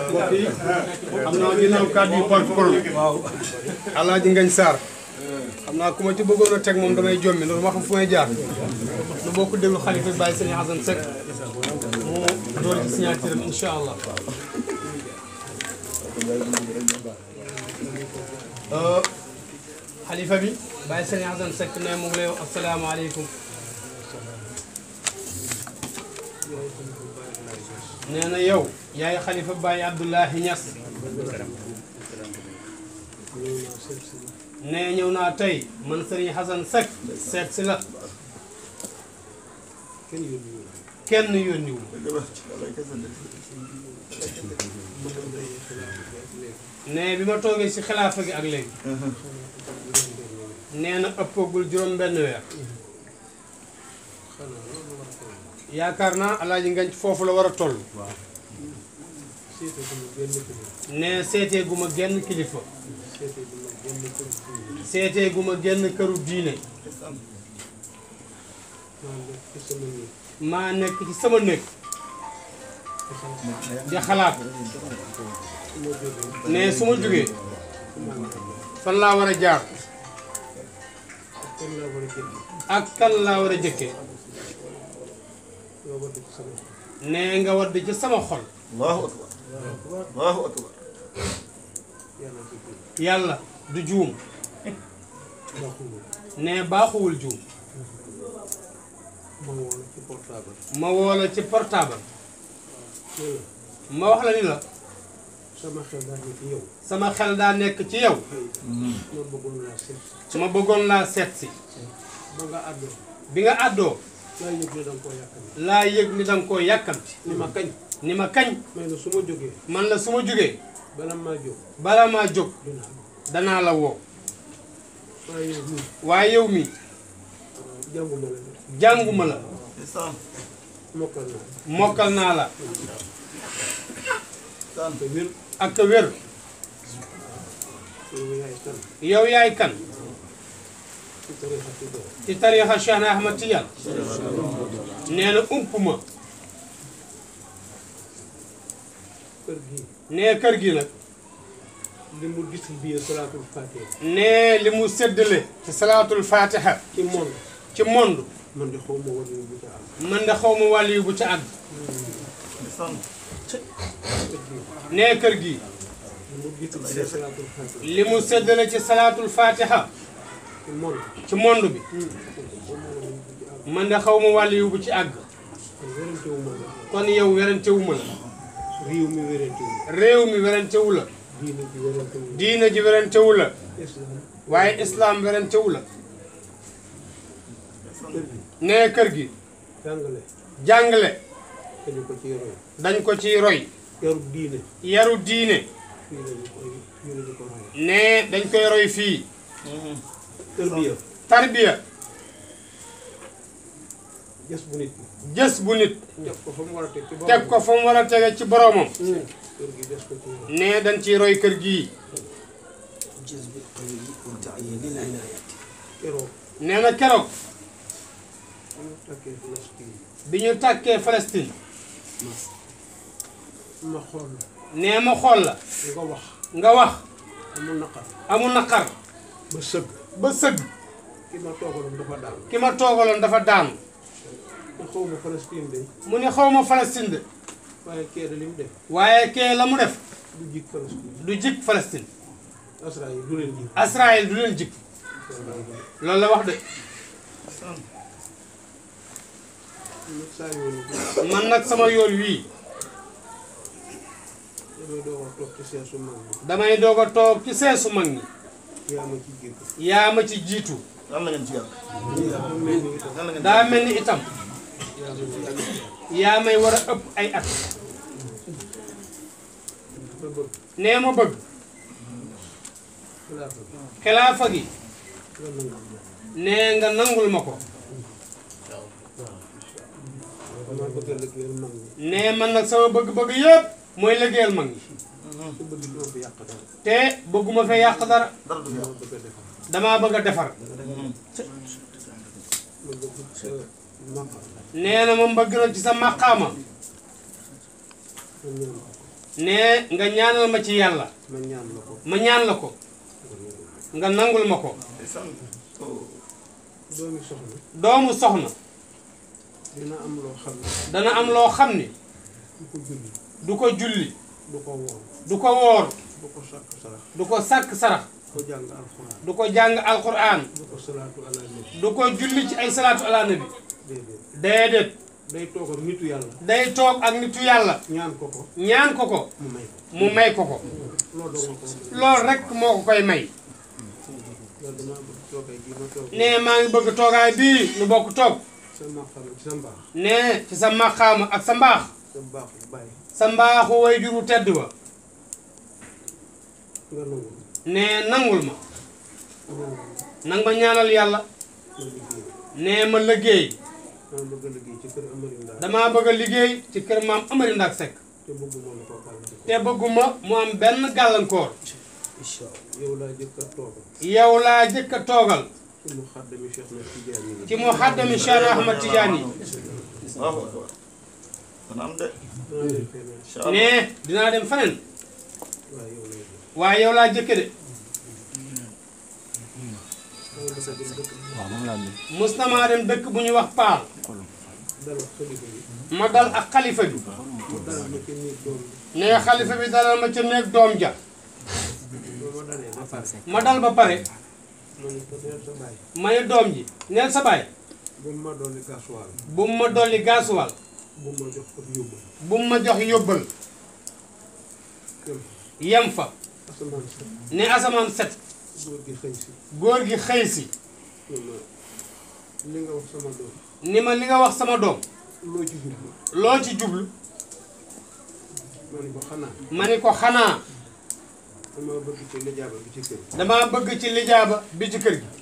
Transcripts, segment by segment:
mbokk yi xam naa ginnaaw kàddu yi porte-parole Alaaji Ngañ Sarr xam naa ku ma ci bëggoon a teg moom damay jommi loolu ma xam fu may jaar lu bokk déglu xalifa bàyyi sëñ Hasan Seck mu door ci signature am incha allah xalifa bi bàyyi sëñ Hasan Seck ne mu ngi lay wax asalaamaaleykum nee na yow yaay xalifa Baye Abdoulahi Niass nee ñëw naa tey man Serigne Hasan Seck seet si la kenn yónniwu nee bi ma toogee si xilaafa gi ak léegi nee na ëppagul juróom benn weer yaakaar naa alaaji ngañ foofu la war a toll nee seetee gu ma genn kilifa seetee gu ma genn këru diine maa nekk ci sama néeg di xalaat ne su ma jógee fan laa war a jaar ak kan laa war a jëkkee nee nga wadd ci sama xol allahu akbar allahu akbar yàlla du juum nee baaxuwul juum ma woo la ci portable ma wax la ni la sama xel daal ni ci yow sama xel daa nekk ci yow ma bëggoon laa seet ma bëggoon laa seet si ba nga àddoo bi nga àddoo laa yëg ne danga koo yàkkam laa yëg ni danga koo yàkkamti ni ma kañ ni ma kañ may na su ma jógee man la su ma jógee bala maa jóg bala maa jóg dinaa danaa la woo waaye yow nii waaye yow mi jànguma la de jànguma la ndeysaan mokkal naa mokkal naa la ndeysaan te wér ak a wér yow yaay kan yow yaay kan ci tarixa ci doon ci tariixa Cheikh Ahmad Tidiane nee na ump ma kër gii nee kër gi nag li mu distribué salaatul fatiha nee li mu séddale ci salaatul fatiha ci monde ci monde man de xaw ma war bu ca am man de xaw ma wàll yu bu ca àgg ndeysaan kër gii nee kër gi li mu distribué salaatul fatiha li mu séddale ci salaatul fatiha ci monde ci monde bi xaw ma war bu ca am man de xaw ma wàll yu bu ci àgg kon wérante wu ma la kon yow werantewuma la réew mi wérante wu réew mi werantewu la diine ji wérante wu diina ji werantewu la islam waaye islam werantewu la kër gi nee kër gi jàngale jàngale dañu ko ci roy dañ ko ciy roy yarub diine yaru diine fii lañu koy fii lañu ko roy nee dañ koy roy fii tërbiya tarbiya gës bu nit jës bu nit teg ko fa mu war a teg ci boppam teg ko fa mu war a tege ci boromam kër gi des ko ci roy nee dañ ciy roy kër gii جذب القوي وتعيين العناية keroog nee na keroog ñu takkee Palestine bi ñu tàkkee Palestine ma xool nee ma xool la nga wax nga wax amul naqar amul naqar ba sëgg ba sëgg ki ma toogaloon dafa daal ki ma toogaloon dafa daanu te xaw ma Palestine de mu ne xaw ma Palestine de waaye kee de li mu def waaye kee la mu def du jig Palestine du jik Palestine Israël du leen jig Israël du leen jik loolu la wax de nag saa yoon bi man nag sama yoon wii damay doog a toog ci seesu mag bi damay doog a toog ci seesu mag ñi yaa ma ci jig yaa ma ci jiitu yal na ngeen ci yàlla yaa ma mel ni itam yal na ngeen daa mel ni itam yaa ma ci jig yaa may war a ëpp ay at ba bëgg nee ma bëgg xilaafa bi xilaafa gi nga nangu nee nga nangul ma ko damaa bëgg a liggéeyal mag ñi nee man nag sama bëgg-bëgg yëpp mooy liggéeyal mag ñi te bëgg doo fi yàq dara te bëgguma fee yàq dara dara du fi dama yàlla bëgg a defar damaa bëgg a defar ma bëgg sa maqam nee na ma bëgg na ci sa maqaama ma ñaan ko ne nga ñaanal ma ci yàlla ma ñaan la ko ma ñaan la ko nga nangul ma ko ndeysaan oh doomi soxna doomu soxna dina am loo xam ne dana am loo xam ni du ko julli du ko julli du ko woor du ko woor du ko sàkk sarax du ko sàkk sarax du ko jàng alxuraan du ko jàng alquran du ko salaatu ala nabi du ko julli ci ay salaatu ala nabi déedéet déedéet day toog ak nitu yàlla day toog ak nitu yàlla ñaan ko ko ñaan ko ko mu may ko mu may ko ko loolu doo ko loolu rek moo ko koy may loolu damaa bëgg toogay gi ma toog ne maa ngi bëgg toogaay bii nu bokk toog sa maqam ci sa mbaax ne ci sa maqaama ak sa mbaax sa mbaaxu bàyyi sa mbaaxu way juru tedd ba nga nangu ne nangul ma ñaan nang ma ñaanal yàlla ma liggéey ne ma liggéey maa bëgg a liggéey ci kër Amari Ndaa damaa bëgg a liggéey ci kër maam Amari Ndak Seck te bëgguma la ko gàllankoor te bëgguma mu am benn gàllankoor incha allah yow laa jëkk a toog yow laa jëkk a toogal ci mu xaddami Cheikh na Tidiane yi ci mu xaddami Cheikh Ahmad Tidiane yi Allahu akbar dana am de maa leen feneen incha allah ne dinaa dem feneen waaye yow lay def waaye yow laa jëkke de maa ngi bëgg a dem dëkk mus na maa dem dëkk bu ñuy wax Paal dalal xalifa bi ma dal ak xalifa bi mu dalal ma ci néeg doom bi ne xalifa bi dalal ma ca néeg doom ja ba ma dalee ba pare ma dal ba pare ma ne ko neel sa baay ma ne doom ji neel sa baay bu ma dolli gasoil bu mu ma dolli gaasuwal bu ma jox ko yóbbu bu mu ma jox yóbbal kër yem fa asamaan sa ne asamaan set góor gi xëy si góor gi xëy si ne ma li nga wax sama doom ni ma li nga wax sama doom loo ci jublu loo ci jublu ma ne ko xanaa ma ni ko xanaa dama bëgg ci lijaaba bi ci kër dama bëgg ci lijaaba bi ci kër gi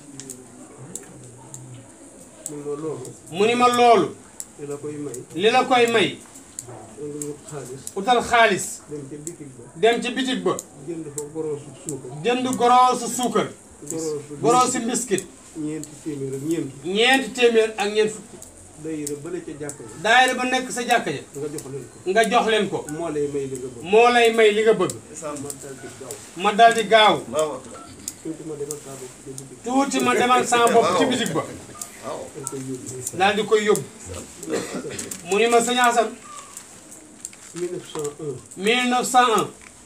mun ma loolu mu ni ma loolu li la koy may li la koy may da nga wut xaalis utal xaalis dem ca bitig ba dem ci bitig ba jënd fa goroosu suukar jënd goroosu suukar goroosu goroosu mbiskit ñeenti téeméer ak ñeent ñeenti téeméer ak ñeent fukk dayira bële ca jàkk ji daayira ba nekk sa jàkka ja nga jox leen ko nga jox leen ko moo lay may li nga bëgg moo lay may li nga bëgg ndeysaan ma dal di gaaw ma dal di gaaw tuuti Allahu akbar ma demal saa bopp ci bitig tuuti ma demal sama bopp ci bitig ba waaw dañ koy yóbbu daal di koy yóbbu mu ni ma sëñ Assane 1901 1901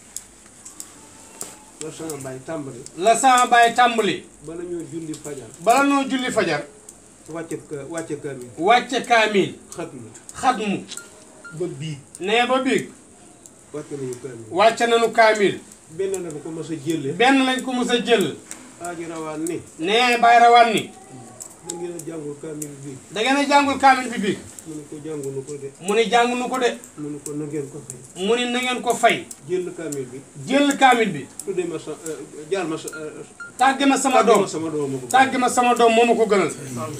la sama baay tàmbali la sama baay tàmbali bala ñoo julli fajar bala noo julli fajar wàcce ka wàcce kaamil wàcce kaamil xat na xatmu ba bii nee ba biig wàcce nañu kaamil wàcce nañu kaamil benn na bu ko mos a jëlle benn lañ ko mës a jël aaji rawaan ni nee bay rawaan ni da ngeen a jàngul kaamil bii da ngeen a jàngul kaamil bi biig mu ne ko jàngunu ko de mu ni jàng nu ko de mu ne ko na ngeen ko fay mu ni na ngeen ko fay jël kaamil bi jël kaamil bi tuddee ma sa jaal ma sa tàgge ma sama doom sama doom ma ko tàgge ma sama doom moo ma ko gënal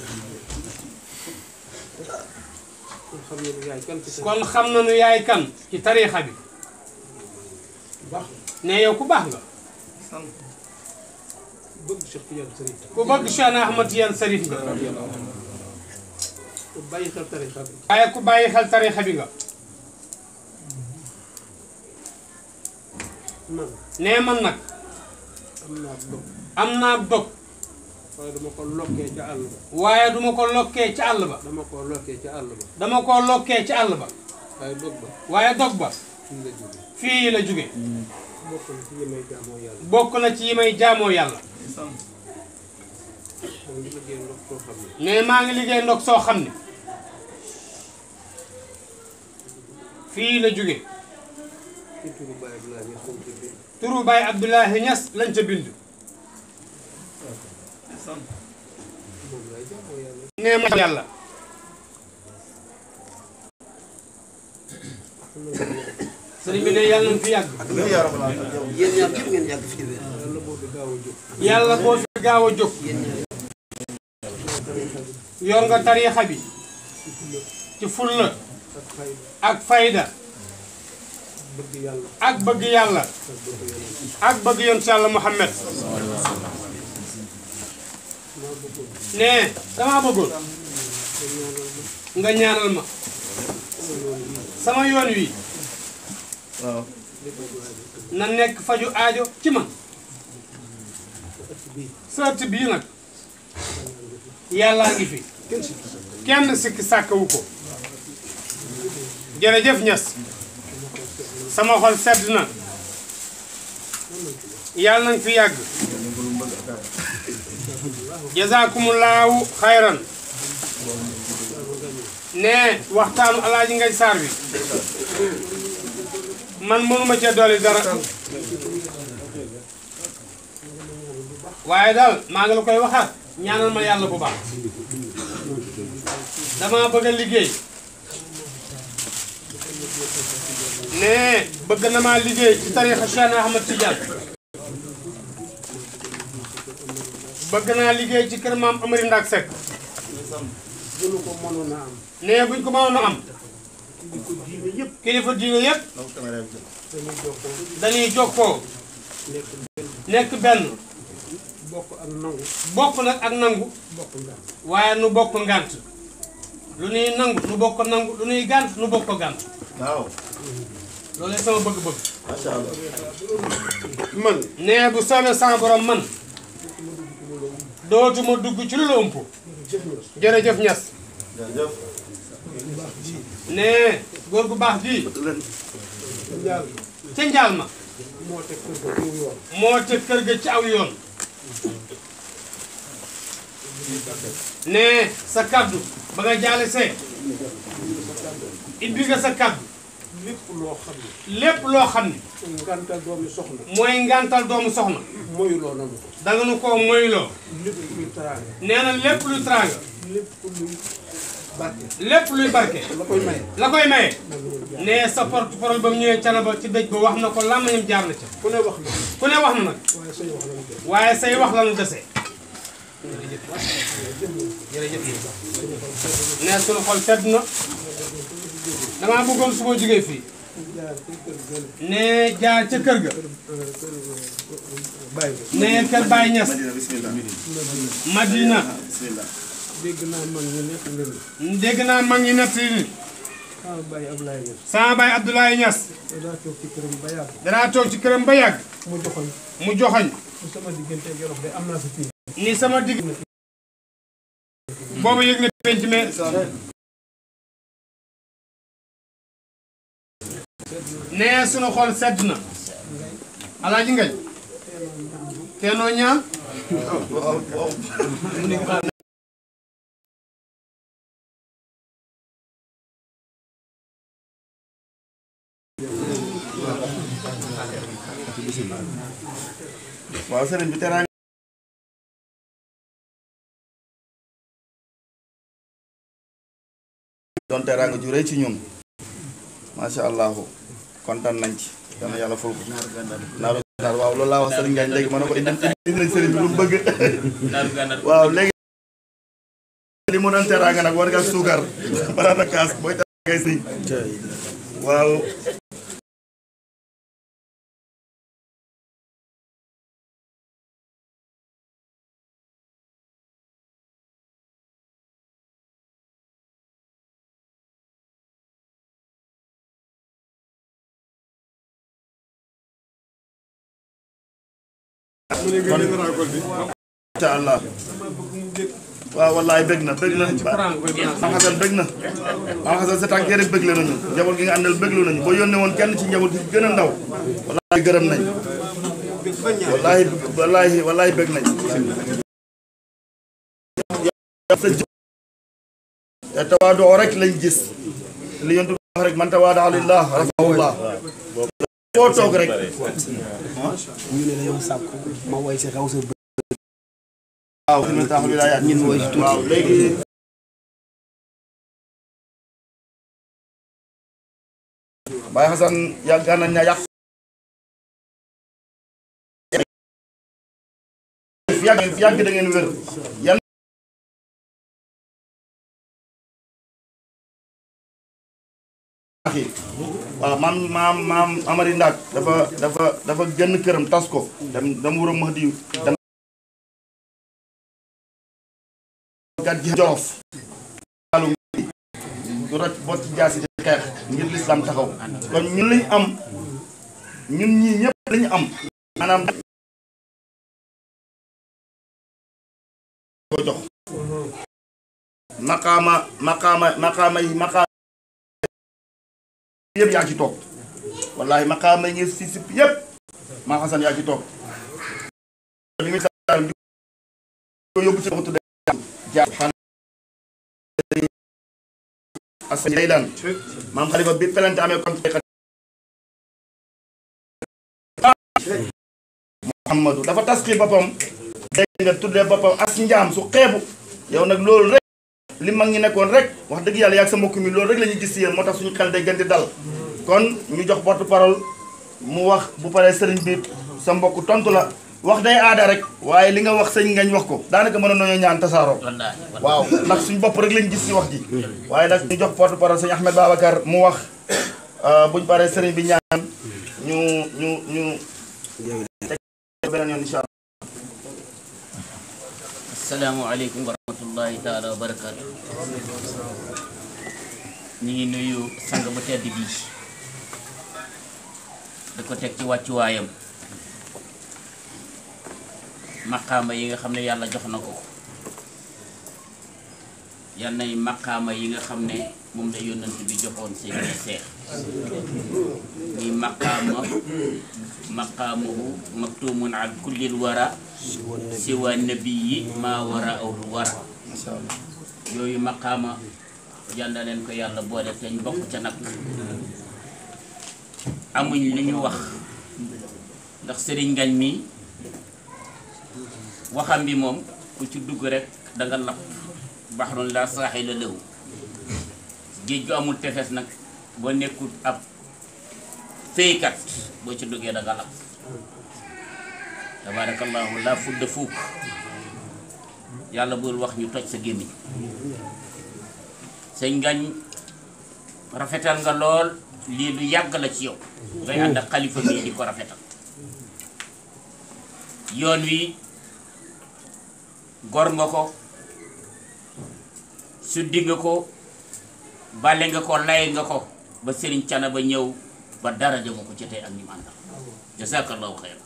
kon xam ne ni yaay kan ci sa kon xam nañu yaay kan ci tariixa bi baax ne yow ku baax nga sant bëgg Cheikh Tidiane Sëriñ ku bëgg Cheikh Ahmad Tidiane Sarif nga ko bàyyi xel tarixa bi waaye ku bàyyi xel tariixa bi nga man nee man nag am naa dog am naa dog waaye dama ko lokkee ca àll ba waaye duma ko lokkee ci àll ba dama ko lokkee ca àll ba dama ko lokkee ci àll ba waaye dog ba waaye dog ba fii la jóge fii la jóge bokk na ci yi may jaamoo yàlla bokk na ci yi may jaamoo yàlla sant moom li liggéey ndox soo xam ne ne maa ngi liggéey ndox soo xam ne fii la jóge ci turu Baye Abdoulaye Niass lañ ci bind turu Baye Abdoulahi Niass lañ ca bind sant moom lay jaamoo yàlla nee ma yàlla xam na ne sëriñ bi ne yàlla nañ fi yàgg amiin yaa rabbal aalamiin yéen ñaar ñëpp ngeen yàgg fi wér yàlla boo fi gaaw a jóg yàlla boo fi gaaw a jóg yéen ñaar tarixa bi yor nga tariixa bi ci fulla ci fulla ak fayda ak fayda bëgg yàlla ak bëgg yàlla ak bëgg yàlla ak bëgg yoon si yàlla Muhammad maa bëggoon ne damaa bëggoon nga ñaanal ma nga ñaanal ma sama yoon yi sama yoon wi waaw na nekk faju aajo ci man sa ëtt bii nag yàllaa ngi fi kenn sikki sàkkawu ko jërëjëf ñas sama xol sedd na yàlla nañ fi yàgg jazakumullahu xayran ne waxtaanu alaaji ngay saar bi man mënuma cee dolli dara waaye daal maa ngi la koy waxaat ñaanal ma yàlla bu baax dama bëgg a liggéey ne bëgg na maa liggéey ci tarixa Cheikh Ahmad Tidiane bëgg naa liggéey ci kër maam Amari Ndak Seck bu nu ko mënoon a am ne buñ ko mënoon a am di ko diine yëpp kilifa diine yépp dañuy jokkoo dañuy jokkoo nekk nekk benn bokk ak nangu bokk nag ak nangu bokk nga waaye nu bokk ngant lu nuy nangu nu bokk nangu lu nuy gànt nu bokk gànt waaw loolu sama bëgg-bëgg macha allah man nee bu soobee sama borom man dootuma dugg ci lu la ëmp jërëjëf ñas jërëjëf nee góor gu baax gii njaal ca njaal ma moo teg kër ga ci yoon moo teg kër ga ci aw yoon nee sa kaddu ba nga jaale see ibbi nga sa kaddu lépp loo xam ne lépp loo xam ne ngantal doomi soxna mooy ngantal doomu soxna moyuloo nanu ko danga nu koo moyloo lépp luy taraanga nee na lépp luy teraanga lépp luy barke lépp luy barke la koy maye la koy maye nee sa porte parole ba mu ñëwee canaba ci dëj ba wax na ko làmmañam jaar na ca ku ne wax na ku ne wax na nag waaye say wax la waaye say wax la mu def nu dese jërëjëf nee sunu xol sedd na damaa bëggoon su ma jógee fii jaar ci kër gële nee jaar ca kër ga bàyyi ko nee kër Baye Niass Madina bismillah Madina bismillah dégg naa man ñu nekk leen dégg naa mag ñi nett ni ah bàyyi Ablaye Niass sama baay Abdoulaye Niass daa toog ci këram ba yàgg danaa toog ci këram ba yàgg mu joxoñ mu joxoñ su sama diggante ak Yorof de am naa fi fii ni sama digg boobu yëg na penc mais nee sunu xol sedd na alaaji ngañ teenoo ñaan waaw waaw waaw sëriñ bi teraanga doon teraanga ju rëy ci ñun macha allahu kontaan nañ ci yal na yàlla ful ko naaru gànnaar waaw loolu laa wax sëriñ Ngagne léegi ma ne ko indi indi nañ sëriñ bi lu mu bëgg waaw léegi li mu doon teraanga nag war nga suukar balaa na kaas booy teraanga ngay si waaw incha allah waaw wallaay bëgg na bëgg na Maam Xasan bëgg na Maam Xasan sa tànkee rek bëgg la nañu njaboot gi nga àndal bëgg nañu boo yónnee woon kenn ci njaboot gi gën a ndaw wallaay gërëm nañ wallaay wallaay wallaay bëgg nañ sa jë te tawaadoo rek lañ gis li yontu wax rek man tawaadaa lillah rafahullah foo toog rek ñu ne dañoo sàkk ma woy si xaw sa bë waaw fi mu taxaw wilayaat ñun woy si tuuti waaw léegi Baye Xasan yàgg nañ na yàq yàgg yàgg da ngeen wér yan waaw maam maam maam Amari Ndak dafa dafa dafa génn këram tas ko dem dem wuram Mahdi dem gat gi jolof wàllu du roj bot ci jaasi di xeex ngir lislaam taxaw kon ñun lañ am ñun ñii ñëpp dañu am maanaam ko jox maqaama maqaama maqaama yi maqaama yëpp yaa ci toog wallahi maqaama yi ngi si sip yëpp maa xasan yaa ci toog li muy sa di ko yóbbu ci waxtu jaar asan day daan maam xalifa bi pelante amee kon Muhammadu dafa taskir boppam dégg nga tuddee boppam as njaam su xeebu yow nag loolu rek li mag ñi nekkoon rek wax dëgg yàlla yaag sa mbokk mi loolu rek la ñuy gis si yéen moo tax suñu xel day gën di dal kon ñu jox porte parole mu wax bu paree sëriñ bi sa mbokk tontu la wax day aada rek waaye li nga wax sëñ ngañ wax ko daanaka mën a nañoo ñaan tasaaroo waaw ndax suñu bopp rek lañ gis si wax ji waaye nag ñu jox porte parole sëñ Ahmed Babacar mu wax buñ paree sëriñ bi ñaan ñu ñu ñu beneen yoon incha allah asalaamaaleykum wa rahmatullahi taala wa barakaatu ñu ngi nuyu sang bu tedd bii da ko teg ci wàccuwaayam maqaama yi nga xam ne yàlla jox na ko yal nay maqaama yi nga xam ne moom la yónnant bi joxoon seen seex ni maqaama maqaamuhu maktumun an kullil wara siwa nabiyi maa wara awul wara yooyu maqaama yal na leen ko yàlla boole te ñu bokk ca nag amuñ li ñu wax ndax sëriñ ngañ mi waxam bi moom ku ci dugg rek danga lapp baxrun la saaxila lahu géej gu amul tefes nag boo nekkul ab féykat boo ci duggee danga lapp tabarakallahu la fudda fuuk yàlla bul wax ñu toj sa gémmiñ sëñ ngañ rafetal nga lool lii lu yàgg la ci yow ngay ànd ak xalifa bii di ko rafetal yoon wi gor nga ko suddi nga ko bale nga ko lay nga ko ba sëriñ cana ba ñëw ba dara jëma ko ci tey ak ñi mu àndal jazakallahu xeyr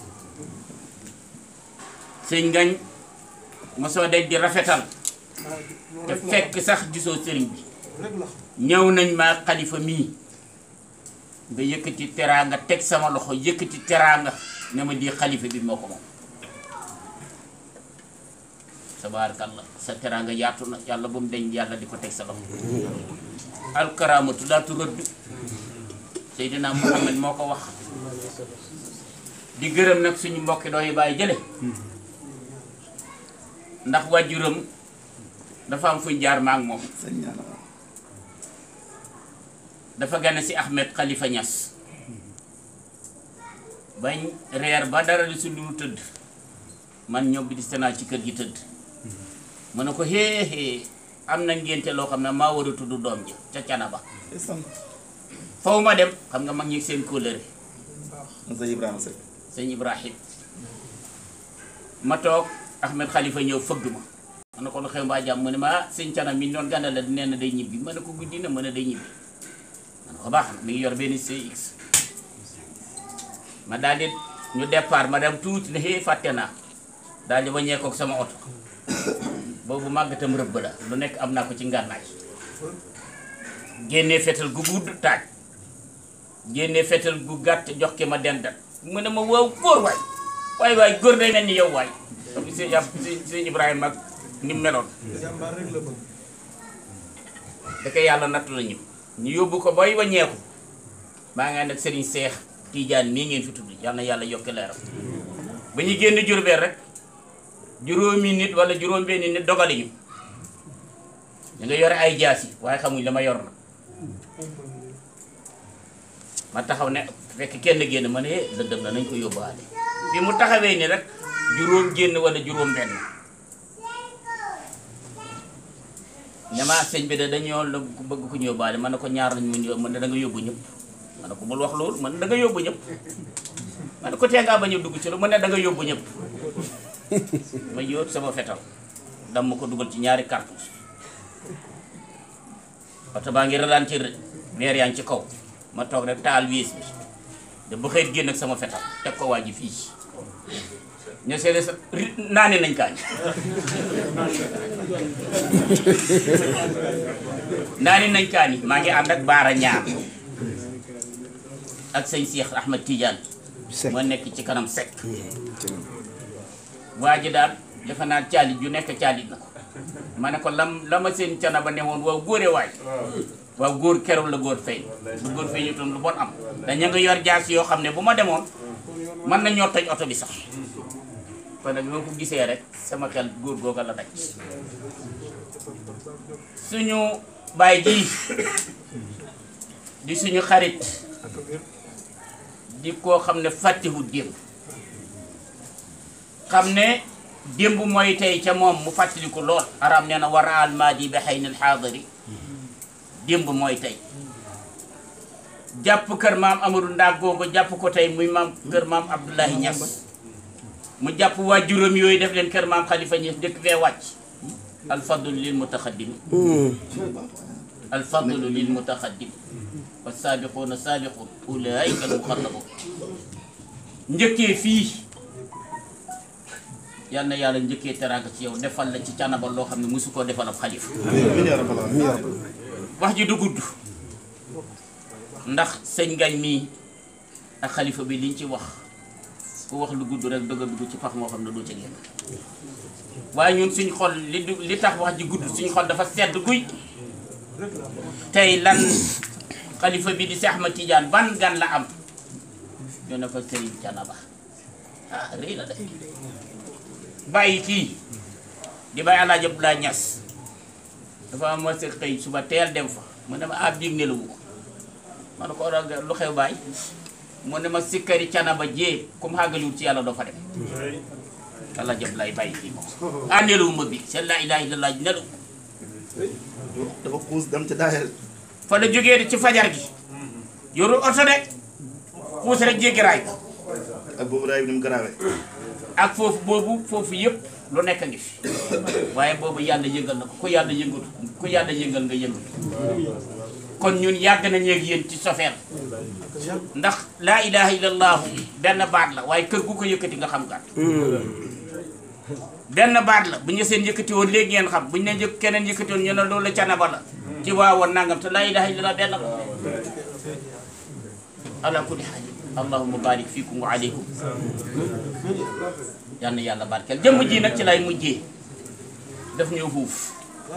sëñ ngañ mosoo daj di rafetal te fekk sax gisoo sëriñ bi ñëw nañ ma xalifa mii nga yëkkati teraanga teg sama loxo yëkkati teraanga ne ma di xalifa bi moo ko moom tabaarakallah sa teraanga yaatu na yàlla ba mu deñ yàlla di ko teg sa loxo alkaraamatu laa turëdd Seydina Muhammad moo ko wax di gërëm nag suñu mbokki dooy bàyyi jële ndax wàjjuram dafa am fuñ jaar ma ak moom sëñ ñaan dafa gane si Ahmed Khalifa Niass bañ reer ba dara li su lu tëdd man ñëw bi di naa ci kër gi tëdd mu ne ko hee hee am na ngénte loo xam ne maa war a tudd doom ji ca Canaba faw ma dem xam nga mag ñi seen kóllëre sëñ Ibrahima Seck sëñ Ibrahim ma toog Ahmed Khalifa ñëw fëgg ma ma ne ko lu xew mbaa jàmm mu ne ma ah sëñ Cana mi doon gàndal la nee na day ñibbi ma ne ko guddi na ma ne day ñibbi ma ne ko baax na mi ngi yor benn CX ma daal di ñu départ ma dem tuuti ne xëy fàtte naa daal di wàññeekoo ak sama oto boobu màggatam rëbb la lu nekk am naa ko ci ngànnaay génnee fetal gu gudd taaj génnee fetal gu gàtt jox ki ma dendat mu ne ma waaw góor waay waay waay góor day mel ni yow waay comme sëñ yàpp sëñ Ibrahima ak ni mu meloon da koy yàlla nattu la ñu ñu yóbbu ko bay waññeeku maa ngi ànd ak Serigne Seex Tiijaan mii ngeen fi tudd yàlla na yàlla yokk leeram ba ñu génn Jurbel rek juróomi nit wala juróom benni nit dogali ñu ñu nga yore ay jaasi waaye xamuñ la ma yor na ma taxaw ne fekk kenn génn ma ne eh dëddëm na nañ ko yóbbaale bi mu taxawee ni rek juróom génn wala juróom benn ñama sëñ bi de dañoo la bëgg ku ñu yóbbaale man ne ko ñaar lañ mun yóbbu man ne da nga yóbbu ñëpp man ne ko bul wax loolu man da nga yóbbu ñëpp man ne ko tee ngaa bañ a dugg ci lu mu ne da nga yóbbu ñëpp ma yóot sama fetal dam ma ko dugal ci ñaari cartouche oto baa ngi ralentir weer yaa ngi ci kaw ma toog rek taal wiis bi de ba xëy génn ak sama fetal teg ko waa ji fii ña seede sa ri- naane nañ kaañ naane nañ kaañ maa ngi ànd ak baara ñaar ak sëñ Cheikh Ahmed Tidiane moo nekk ci kanam sekk waa ji daal defe naa caalit yu nekk caalit na ko ma ne ko lam la ma seen cana ba ne woon waaw góore waay waaw góor keroog la góor feeñ bu góor feeñu tam lu bon am dañu nga yor jaas yoo xam ne bu ma demoon mën na ñoo toj oto bi sax kon nag bi ma ko gisee rek sama xel góor googa la daj suñu baay ji di suñu xarit di koo xam ne fàttewut démb xam ne démb mooy tey ca moom mu fàttaliku lool aram nee na war a almaadi bi xëy na xaadari démb mooy tey jàpp kër maam Amadou Ndak googu jàpp ko tey muy maam kër maam Abdoulahi Niass mu jàpp waa juróom yooyu def leen kër maam Khalifa Niass dëkk fee wàcc alfadlu lil mutaxaddim alfadlu lil mutaxaddim wa saabiquuna saabiquun ulaayika al muxarrabuun njëkkee fii yal na yàlla njëkkee teraanga ci yow defal la ci canaba loo xam ne mosu koo defal ab xalifa amiin yaa rabbal aalamiin wax ji du gudd ndax sëñ ngañ mii ak xalifa bi liñ ci wax ku wax lu gudd rek dëgg a dugg ci pax moo xam ne doo ca génn waaye ñun suñ xol li du li tax wax ji gudd suñ xol dafa sedd guy tey lan xalifa bi di Seex Ahmad Tijaan ban gan la am ñu ne ko sëriñ Canaba ah rëy na de bàyyi kii di bàyyi Alaaji Abdoulaye Ñas dafa am ma sa xëy suba teel dem fa mu ne ma ab biig ne la wu ko ma ne ko oral nga lu xew baay mu ne ma sikkari canaba jee comme xàggaliwul ci yàlla doo fa dem yàlla jëm lay bàyyi kii moom ah nelawu ma bi seen laa ilaaha illallaah nelaw dafa xuus dem ci daayel fa la jógee de ci fajar gi yorul oto de xuus rek jéggi raay ko ak boobu raay bi ni mu garaawee ak foofu boobu foofu yëpp lu nekk a ngi fi waaye boobu yàlla yëngal na ko ku yàlla yëngal ku yàlla yëngal nga yëngal kon ñun yàgg nañu ak yéen ci sofeer ndax laa ilaha illallah benn baat la waaye kër gu ko yëkkati nga xam gàtt benn baat la bu ñu seen yëkkati woon léegi ngeen xam bu ñu ne yëkk keneen yëkkati woon ñu ne loolu la canaba la ci waawoon nangam te laa ilaha illallah benn la ala kulli haal allahumma barik fiikum wa aleykum yal na yàlla barkeel jëmm ji nag ci lay mujjee daf ñëw fuuf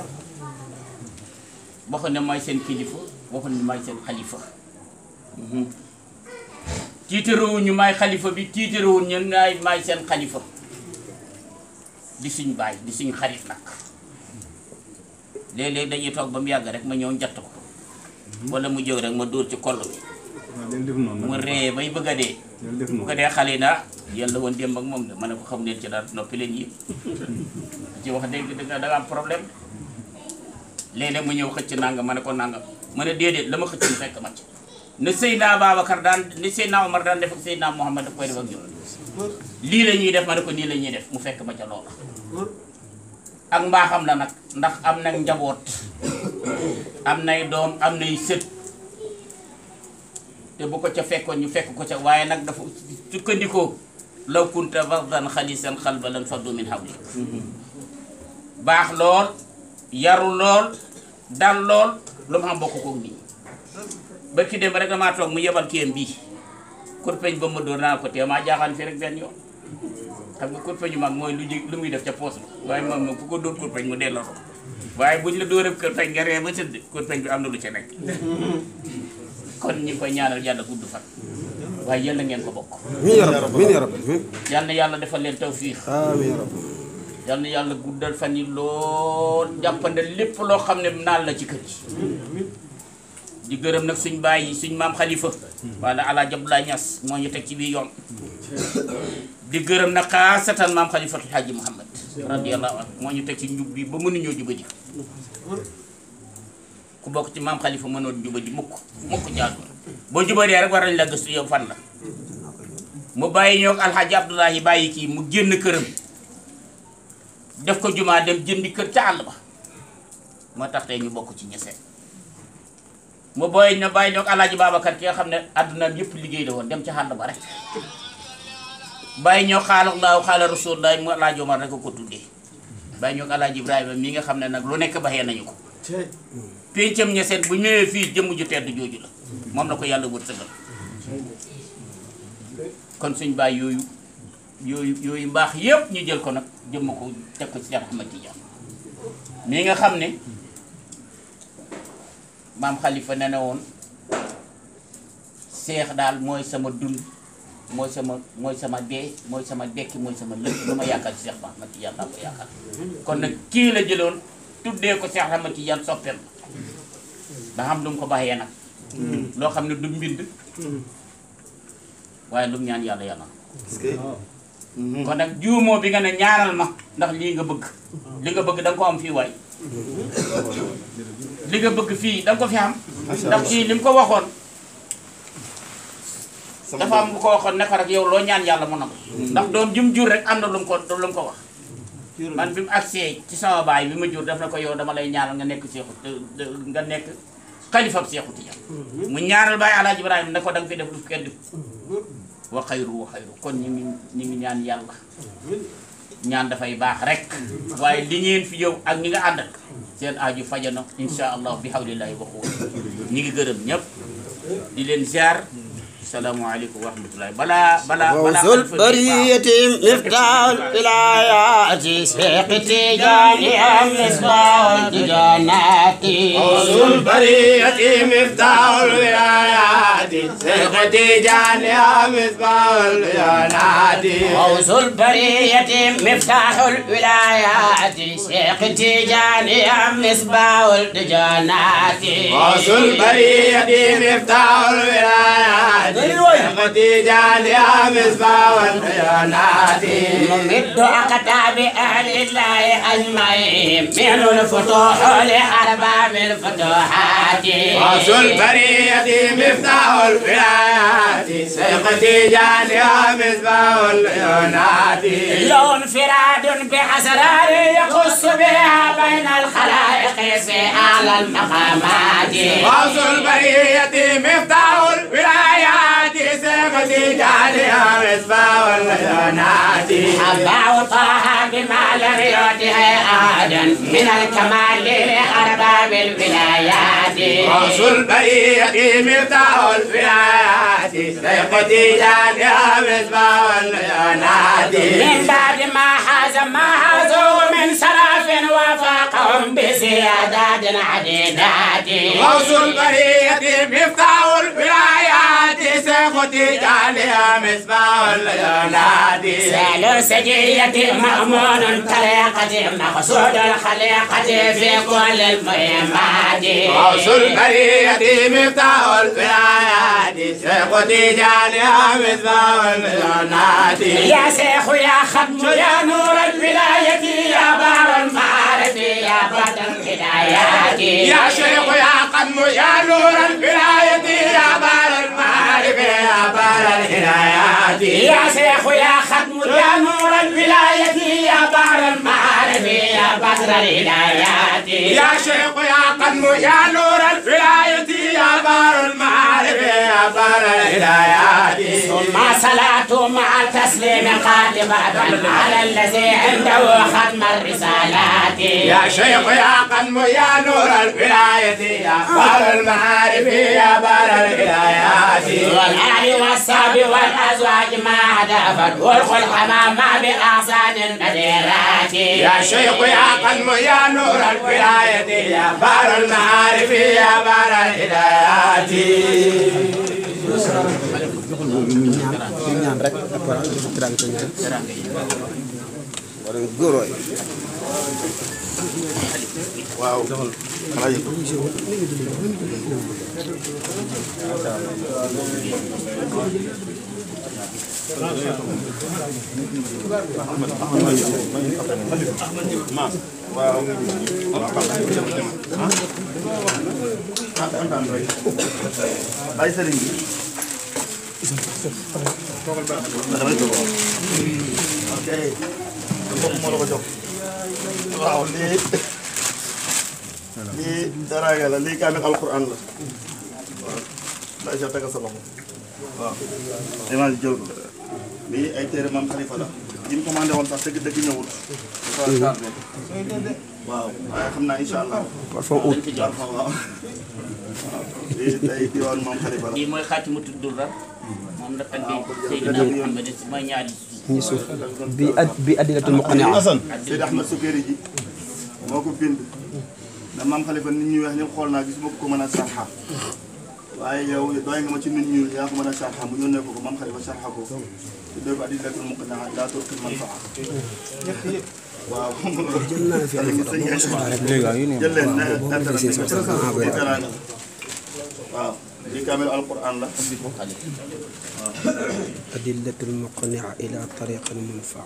waxu ne mooy seen kilifa waxu ne mooy seen xalifa tiitarawuñu maay xalifa bi tiitarawuñ ñun naay maay seen xalifa di suñ baay di suñ xarit nag léeg-léeg dañuy toog ba mu yàgg rek ma ñëw njatt ko wala mu jóg rek ma dóor ci koll bi mu ree bay bëgg a dee bu ko dee xale yi naa yéen la woon démb ak moom de ma ne ko xam leen ci dara noppi leen yi ci wax dëgg dëgg da nga am problème léeg-léeg mu ñëw xëcc nangam ma ne ko nangam ma ne déedéet la ma xëcc mu fekk ma ci ne Seydina Babacar daan ni Seydina Omar daan def ak Seydina Mohamed daf koy def ak ñoom lii la ñuy def ma ne ko nii la ñuy def mu fekk ma ca loola ak mbaaxam la nag ndax am nag njaboot am nay doom am nay sët te bu ko ca fekkoon ñu fekk ko ca waaye nag dafa sukkandikoo law kunta fardan xalisan xalba lan faddu min hawli baax lool yaru lool dal lool lu ma xam bokk koog nii ba ki dem rek damaa toog mu yebal kéem bii kurpeñ ba ma dóor naa ko tee maa jaaxaan fii rek benn yoon xam nga kurpeñu mag mooy lu jig lu muy def ca poos ba waaye moom moom ku ko dóor kurpeñ mu delloo ko waaye buñ la dóoree kurpeñ nga ree ba tëdd kurpeñ bi am na lu ca nekk kon ñu ngi koy ñaanal yàlla gudd fan waaye yal na ngeen ko bokk amiin yaa rabbi amiin yaa rabbi yal na yàlla defal leen tawfiix amiin yaa rabbi yal na yàlla guddal fan yi lool jàppande lépp loo xam ne naal la ci kër gi di gërëm nag suñ bàyyi suñ maam xalifa wala Alaaji Abdoulaye Niass moo ñu teg ci biir yoon di gërëm nag xaasatan maam xalifatul Haaji Muhammad radiyallahu anhu moo ñu teg ci njub bi ba mënuñoo jubadi ku bokk ci maam xalifa mënoon jubadi mukk mukk jaadu boo jubadee rek war nañ la gëstu yow fan la mu bàyyi ñoo alxaaji Abdoulahi bàyyi kii mu génn këram def ko jumaa dem jëndi kër ca àll ba moo tax tey ñu bokk ci ñeseen mu booy na bàyyi ñoog alaaji Babacar ki nga xam ne àddunaam yëpp liggéey la woon dem ci xànd ba rek bàyyi ñoo xaala laaw xaala rasulullah mu alaaji Omar rek ko ko tuddee bàyyi ñoo alaaji Ibrahima mi nga xam ne nag lu nekk baxee nañu ko péncam ña seet bu ñëwee fii jëmm ju tedd jooju la moom la ko yàlla wërsëgal kon suñ bàyyi yooyu yooyu yooyu mbaax yépp ñu jël ko nag jëmm ko teg ko ci Cheikh Ahmad Tidiane mi nga xam ne maam Khalifa ne na woon seex daal mooy sama dund mooy sama mooy sama dee mooy sama dekki mooy sama lépp lu ma yaakaar ci Cheikh Ahmad Tidiane laa ko yaakaar kon nag kii la jëloon tuddee ko Cheikh Ahmad Tidiane soppeem da xam lu mu ko bàyyee nag loo xam ne du mbind waaye lu mu ñaan yàlla yàlla est-ce que kon nag juumoo bi nga ne ñaanal ma ndax lii nga bëgg li nga bëgg da nga ko am fii waay li nga bëgg fii da nga ko fi am ndax kii li mu ko waxoon sama dafa am bu ko waxoon ne ko rek yow loo ñaan yàlla mu nangu ndax doom jum jur rek am na lu mu ko lu mu ko wax man bi mu agsee ci sama baay bi ma jur daf na ko yow dama lay ñaanal nga nekk seexu nga nekk xalifab seexu Tijaan mu ñaanal baay alaaji Ibrahima ne ko da nga fi def lu kenn def wa xayru wa xayru kon ñu ngi ñu ngi ñaan yàlla ñaan dafay baax rek waaye li ngeen fi yow ak ñi nga àndal seen aaju fajana insha allah bi hawlillahi wa quwwati ñi ngi gërëm ñëpp di leen ziar salaamaaleykum wa rahmatullahi balaa balaa balaa غوث البرية مفتاح الولايات شيخ تيجاني مصباح الجنات غوث البرية مفتاح الولايات شيخ تيجاني مصباح الولايات غوث البرية مفتاح الولايات شيخ تيجاني مصباح الجنات غوث البرية مفتاح الولايات شيخ تيجاني مصباح الولايات ممد أقطاب أهل الله أجمعين من الفتوح لأرباب الفتوحات غوث البرية مفتاح الولايات شيخ تيجاني مصباح الولايات له انفراد بأسرار يخص بها بين الخلائق في أعلى المقامات غوث البرية مفتاح الولايات سيفتي جعلها مصباح العيونات أبا طه بما لم يعطه أحدا من الكمال لأرباب الولايات غوث البرية مفتاح الولايات سيفتي جعلها مصباح العيونات من بعد ما حاز ما حازوا من سراف وفاقهم بزيادات عديدات غوث البرية مفتاح الولايات سيفتي جعلها مصباح العيونات سال سجية مأمون طريقة مقصود الخليقة في كل المهمات غوث البرية مفتاح الولايات سيفتي جعلها مصباح العيونات يا شيخ يا ختم يا نور الولاية يا بار المعارف يا بدر الهدايات يا شيخ يا قدم يا نور الولاية يا بار المعارف يا بار الهدايات يا شيخ يا ختم يا نور الولاية يا بار المعارف يا بدر الهدايات يا شيخ يا قدم يا نور الولاية يا بار المعارف يا بار الهدايات ثم صلاة مع التسليم قادمة على الذي عنده ختم الرسالات يا شيخ يا قدم يا نور الولاية يا بار المعارف يا بار الهدايات والآل والصحب والأزواج ما هدفت والخلق ما بأحسان البديرات يا شيخ يا قدم يا نور الولاية يا بار المعارف يا بار الهدايات ñaan rek après dafa tiraanga ko ñaan wala góor waay waaw xanaa yëg waaw ah kontaan rek ay sëriñ bi damay toog ok mbokk moo la ko jox waaw lii lii daraanga la lii kaamil alquran la Aïcha tegal sa loxo waaw image jël ko lii ay téere maam xalifa la yi mu commandé woon sax dëgg dëgg ñëwul dafa tardé waaw waaye xam naa incha allah parfum ut parfum waaw waaw lii tey diwaan maam xalifa la lii mooy xaatimu tuddul rab moom la taggee Seydina Muhammad si mooy ñaari ñi suuf bi ad bi adilatul muqania Assane Seydi Ahmed Sukeri ji moo ko bind na maam xalifa nit ñuy wax ñëpp xool naa gis ma ko mën a sarxa waaye yow doy nga ma ci nit ñuul yaa ko mën a sarxa mu yónnee ko ko maam xalifa sarxa ko tuddee ko adilatul muqania daa turkil man faa waaw jël naa fi ay photo boo ko soxlaa rek jël leen ne boo ko defee seen soxla ah di teraanga waaw di kaamil alquran la adilatul muqania ila tariqil munfa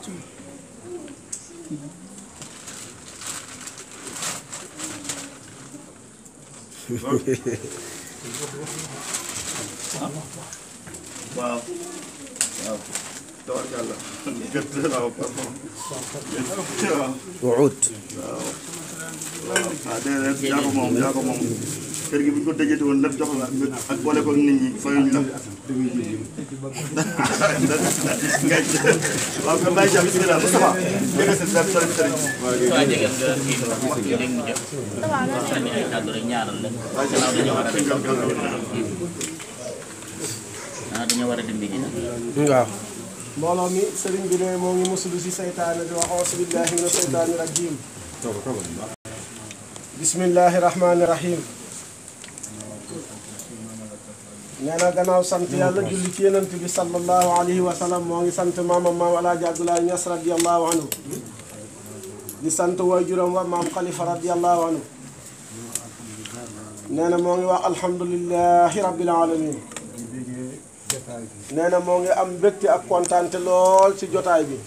waaw waaw tabarkàlla gët waaw pardon waaw wuud waaw ah déedéet yaa ko moom yaa ko moom kër gi bu ñu ko dëjati woon lépp jox la ak boole ko nit ñi fayuñ la. ngay waaw kon bàyyi jàpp bismillah Moustapha jege si sa sëriñ sëriñ. waa jege nga kii léegi mu jot sànni ay kàddu rek ñaaral la gannaaw dañoo war a dem ah dañoo war a dem bi dina waaw mbooloo mi sëriñ bi ne moo ngi musulu si seytaane di wax auzu billahi mina seytaani rajim bismillahi rahmaani rahim nee na gannaaw sant yàlla julli ci yenant bi sallallahu alayhi wa sallam moo ngi sant maamam maam alaaji abdoulaye ñas radiallahu anhu di sant waajuram wa maam xalifa radiallahu anhu nee na moo ngi wax alhamdulillahi rabbil alamin nee na moo ngi am mbégte ak kontaante lool ci jotaay bi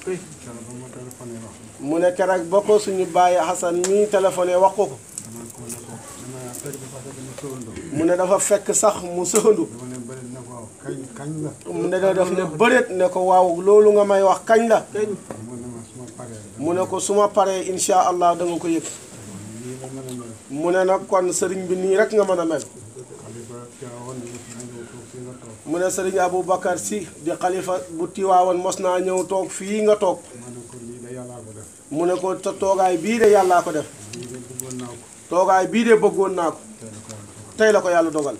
mu ne keroog ba ko suñu bàyyi Xasan mii téléphoné wax ko ko mu ne dafa fekk sax mu sëxandu mu ne daf ne bëreet ne ko waaw loolu nga may wax kañ la mu ne ko su ma paree insha allah da nga ko yëg mu ne nag kon sëriñ bi nii rek nga mën a mel mu ne sëriñ Aboubacar si di xalifa bu tiwaawoon mos naa ñëw toog fii nga toog mu ne ko te toogaay bii de yàllaa ko def toogaay bii de bëggoon naa ko tey la ko yàlla dogal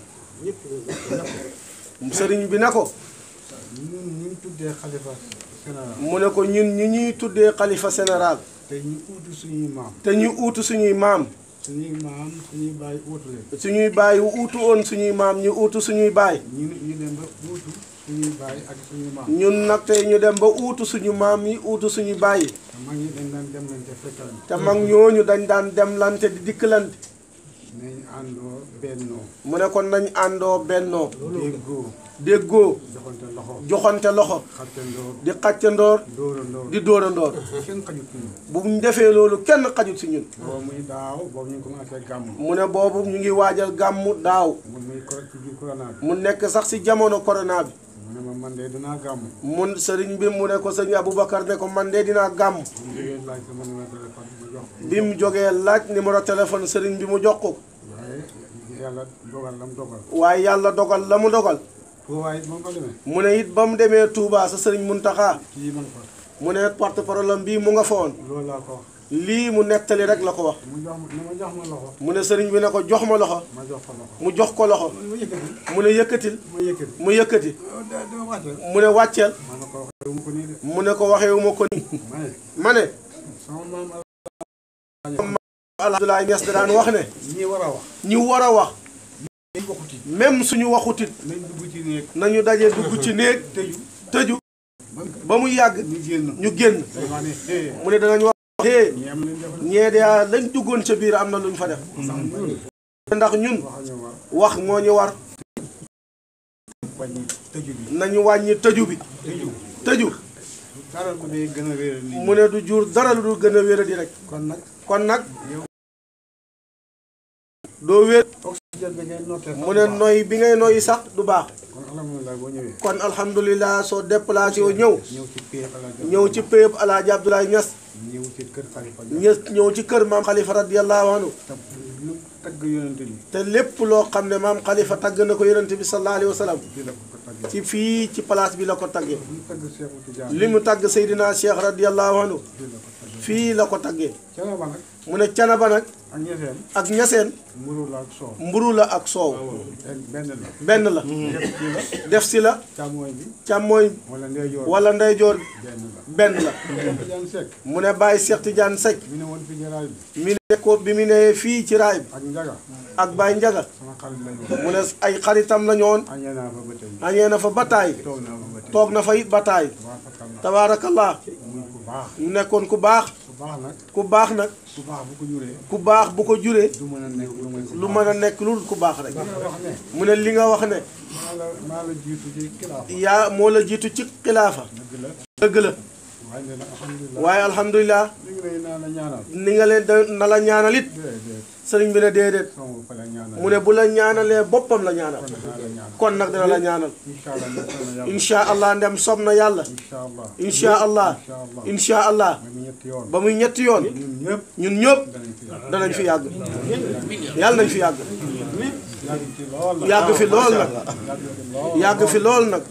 sëriñ bi ne ko ñun ñu ngi tuddee xalifa général mu ne ko ñun ñi ñuy tuddee xalifa général te ñu uutu suñuy maam te ñu uutu suñuy maam suñuy maam suñuy bàyyi uutu leen suñuy baay yu uutu woon suñuy maam ñu uutu suñuy baay ñu ñu dem ba uutu suñuy bàyyi ak suñuy maam ñun nag tey ñu dem ba uutu suñu maam yi uutu suñu baay yi te mag ñi dañ daan dem leen te fekkal ñu te mag ñooñu dañ daan demlante di dikkalante nañ àndoo bennoo mu ne kon nañ àndoo bennoo déggoo déggoo joxante loxo joxante loxo xattandoor di xàccandoor dóorandoor di dóorandoor kenn xajut ñu bu ñu defee loolu kenn xajut si ñun boobu muy daaw boobu ñu ngi commencé gàmm mu ne boobu ñu ngi waajal gàmmu daaw mun muy ko ci biir corona bi mu nekk sax si jamono corona bi mu ne ma man de dinaa gàmm mun sëriñ bi mu ne ko sëriñ Aboubacar ne ko man de dinaa gàmm mu jógee laaj sama numéro téléphone mu jox ko bi mu jógee laaj numéro téléphone sëriñ bi mu jox ko waaye yàlla dogal lam dogal waaye yàlla dogal la mu dogal foo waaye moom ko demee mu ne it ba mu demee Touba sa sëriñ Muntaxa kii man ko mu ne porte parole am bii mu nga fa woon loolu laa ko wax lii mu nettali rek la ko wax mu jox ma ne ma jox ma loxo mu ne sëriñ bi ne ko jox ma loxo ma jox ko loxo mu jox ko loxo ma yëkkati mu ne yëkkatil ma yëkkati mu yëkkati dama wàcce mu ne wàcceel ma ne ko waxee mu ko nii de mu ne ko waxeewu ma ko ni ma ne ma ne sama maam Abdoulaye Niass da daan wax ne ñi war a wax ñu war a wax dañ waxuti même suñu waxutit nañ dugg ci néeg nañu daje dugg ci néeg tëju tëju ba mu yàgg ñu génn ñu génn day wax ne eh mu ne danañ wax hee ñi am nañ def ñee de lañ duggoon ca biir am na luñ fa def sax ñun ndax ñun wax ñu war wax moo ñu war wàññi tëju bi nañu wàññi tëju bi tëju tëju dara bu dee gën a réeral nit ñi mu ne du jur dara lu dul gën a wéra di rek kon nag kon nag doo wér oxygène bi ngay noté mu ne noy bi ngay noyyi sax du baax kon alhamdulilah boo ñëwee kon alhamdulilah soo déplacé yoo ñëw ñëw ci pie ala ñëw ci péyëb alaaji Abdoulaye Niass ñëw ci kër xalifa ñës ñëw ci kër maam Khalifa radiyallahu anhu te lu tagg yonente bi te lépp loo xam ne maam xalifa tagg na ko yonente bi sallallahu alayhi wa sallam fii la ko ko taggee ci fii ci place bi la ko taggee mu tagg Seexu Tijaan li mu tagg Seydina Cheikh radiyallahu anhu fii la ko taggee fii la ko taggee Canaba nag mu ne canaba nag ak ñeseen ak ñaseen mburu la ak soow mburu la ak soow benn la benn la def ci la def si la càmmooñ bi càmmooñ wala ndeyjoor wala ndeyjoor benn la benn la Seexu Tijaan Sekk mu ne Baye Cheikh Tidiane Seck mi ne woon fi jaraay bi mi ne ko bi mu ne fii ci raay bi ak njaga ak Baye Njaga sama xarit lañu woon mu ne ay xaritam la ñoon añee naa fa ba tey añee na fa bataay toog naa fa ba tey toog na fa it bataay waa fakal la tabaarakallah muy ku baax mu nekkoon ku baax ku baax nag ku baax nag ku baax bu ko juree ku baax bu ko juree du mën a nekk lu muy lu mën a nekk lu ku baax rek nga wax ne mu ne li nga wax ne maa la maa la jiitu ci kilaafa yaa moo la jiitu ci xilaafa dëgg la dëgg la waaye nee na alhamdulilah waaye alhamdulilah li ngi lay naa la ñaanal ni nga leen da na la ñaanal it déedéet sëriñ bi ne déedéet sama bopp la ñaanal mu ne bu la ñaanalee boppam la ñaanal kon naa la ñaanal kon nag dina la ñaanal incha allah nekk na yàlla incha allah ndem sob na yàlla incha allah incha allah incha allah incha allah ba mu ñetti yoon ba muy ñetti yoon ñun ñëpp ñun ñëpp danañ fi yàgg danañ fi yàgg yàlla nañ fi yàgg yàgg ci lool la yàgg fi lool nag yàgg ci lool yàgg fi lool nag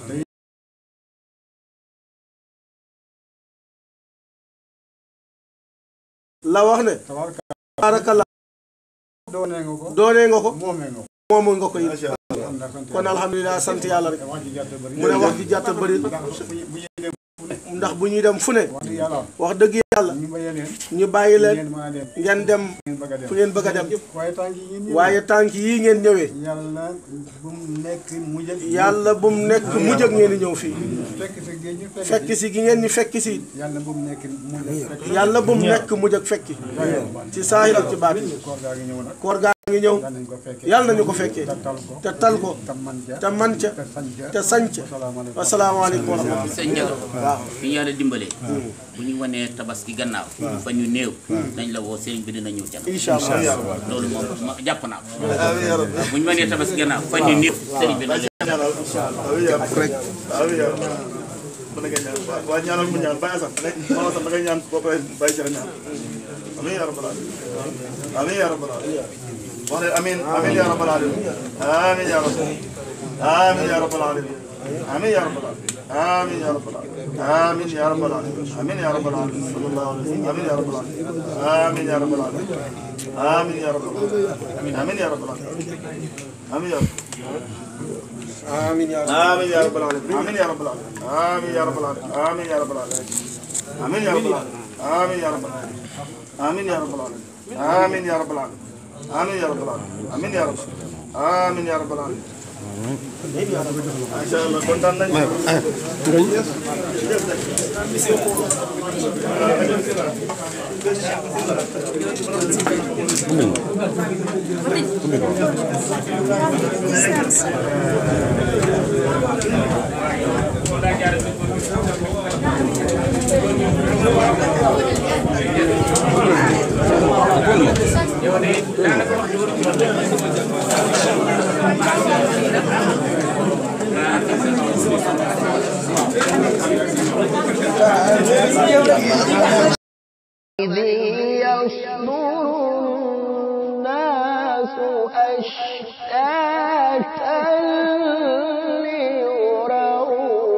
la wax ne tabarka barakallah doonee nga ko doonee nga ko moomee nga ko moomu nga ko it kon nag sant kon alhamdulilah sant yàlla rek wax ji gàtt bëri mu ne wax ji jàtta bëri ndax bu ñu bu ñu dem ndax bu ñuy dem fu ne wax dëgg yàlla wax dëgg yàlla ñu ba yeneen ñu bàyyi leen ngeen mën a dem ngeen dem ngeen bëgg a dem fu ngeen bëgg a dem waaye tànk yi ngeen ñëw waaye tànk yii ngeen ñëwee yàlla bu mu nekk mujj ak yàlla bu mu nekk mujj ak ngeen di ñëw fii fekk si géej ñu fekk fekk si gi ngeen ñu fekk si yàlla bu mu nekk mujj ak fekk yàlla bu mu nekk mujj ak fekki ci saahir ak ci baat koor gaa ngi ñëw nag koor gaa ngi ñëw yàlla nañ ko fekkee yàlla nañu ko fekkee te tal ko te tal ko te man ja te man ca te sañ ja te sañ ca salaamaaleykum wasalaamaaleykum wa rahmatulah sëñ Ndiaga waaw fi ñu yàlla dimbalee bu ñu wanee tabaski gannaaw fa ñu néew nañ la woo sëriñ bi dina ñëw ca incha allah loolu moom ma jàpp naa ko bu ñu wanee tabaski gannaaw fa ñu néew sëriñ bi nañ waa ñaanal mu ñaan bàyyi sax maa sax da ngay ñaan boo paree bàyyi ci la ñaan amiin yaa rabbal alamin amiin yaa rabbal alamin wax leen amiin amiin yaa rabbal alamin amiin yaa rabbal amiin yaa rabbal alamin amiin yaa rabbal alamin amiin yaa rabbal alamin amiin yaa rabbal alamin amiin yaa rabbal alamin sallallahu alayhi wa sallam amiin yaa rabbal alamin amiin yaa rabbal alamin amiin yaa rabbal alamin amiin yaa rabbal alamin amiin yaa amiin yaa آمين يا رب العالمين آمين يا رب العالمين آمين يا رب العالمين آمين يا رب العالمين آمين يا رب العالمين آمين يا رب العالمين آمين يا رب العالمين آمين يا رب العالمين آمين يا رب العالمين آمين يا رب آمين يا رب العالمين ما شاء الله كنت عندنا إذ يصدر الناس أشتاتا ليروا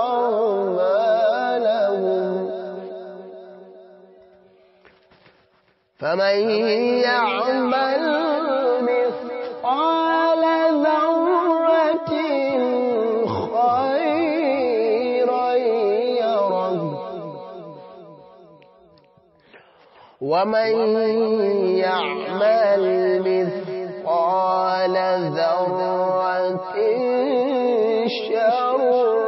أعمالهم فمن يعمل مثقال ذرة خيرا يره ومن يعمل مثقال ذرة شرا